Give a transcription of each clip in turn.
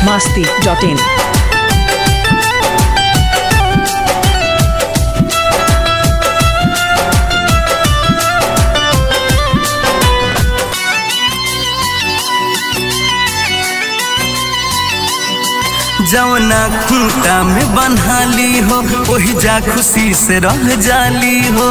masti.in. जवना खूंटा में बन्हाली हो वही जा खुशी से रह जाली हो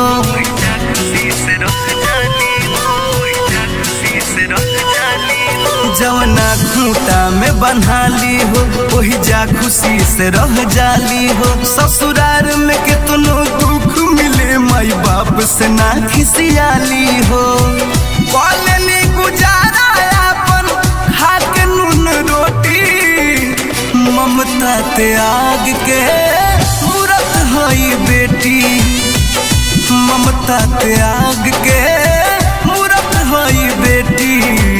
जवना खूंटा में बन्हाली हो वही जा खुशी से रह जाली हो ससुरार में कितनो दुख मिले माई बाप से ना खिसियाली हो कॉलेनी गुजारा अपन खा के नून रोटी ममता त्याग के मूरत हई बेटी ममता त्याग के मूरत हई बेटी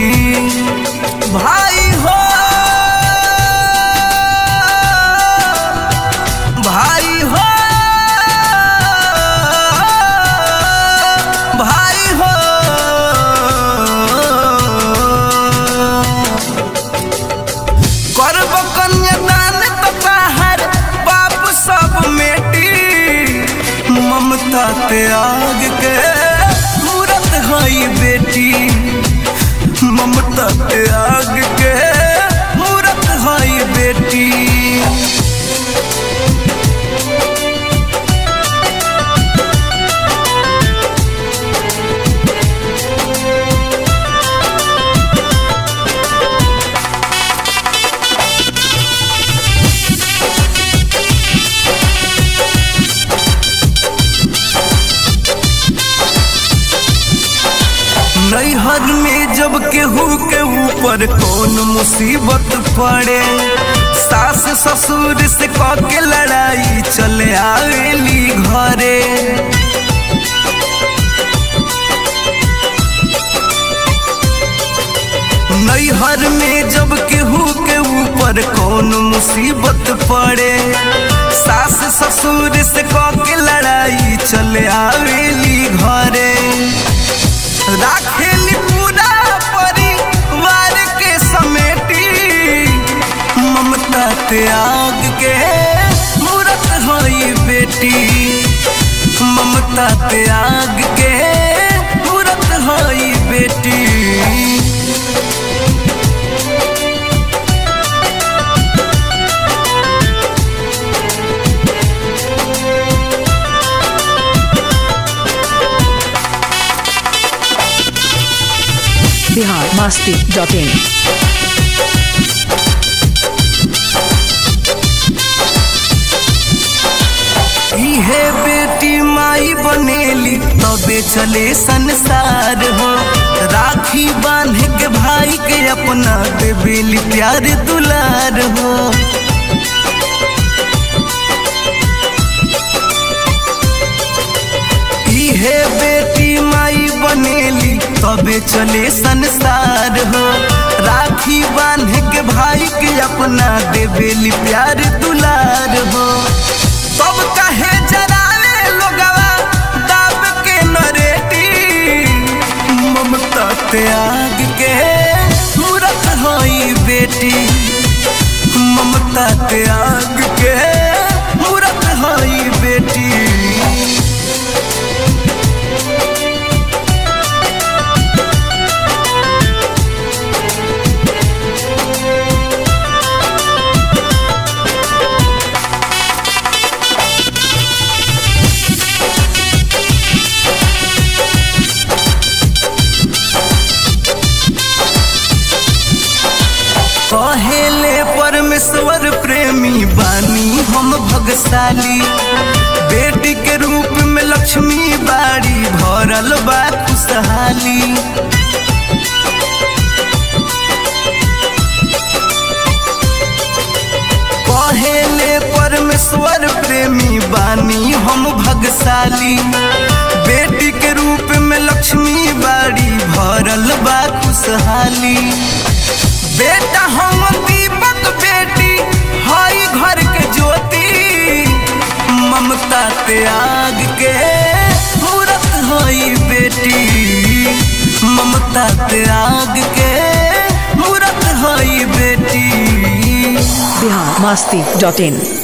भाई हो भाई हो भाई हो करब कन्यादान तहार बाप सब मेटी ममता त्याग के मूरत हई बेटी ममता त्याग के मूरत हई बेटी नैहर में जब केहू के ऊपर कौन मुसीबत पड़े सास ससुर से कह के लड़ाई चले आवेली घरे नैहर में जब केहू के ऊपर कौन मुसीबत पड़े सास ससुर से कह के लड़ाई चले आवेली घरे राखेली पूरा परिवार के समेटी ममता त्याग के मूरत हई बेटी ममता त्याग के मूरत हई बेटी Bihar masti.in. इहे बेटी माई बनेली तबे चले संसार हो राखी बांध के भाई के अपना देवेली प्यार दुलार हो इहे बेटी माई बनेली तबे चले संसार हो राखी बांध के भाई के अपना देवेली प्यार दुलार हो तब कहे जराले लोगवा दाब के नरेटी ममता त्याग के मूरत हई बेटी ममता त्याग के मूरत हई बेटी कहेले परमेश्वर प्रेमी बानी हम भगशाली बेटी के रूप में लक्ष्मी बाड़ी भरल बा खुशहाली कहेले परमेश्वर प्रेमी बानी हम भगशाली बेटी के रूप में लक्ष्मी बाड़ी भरल बा खुशहाली बेटा हम दीपक बेटी हई घर के ज्योति ममता त्याग के मूरत हई बेटी ममता त्याग के मूरत हई बेटी बिहार मस्ती डॉट इन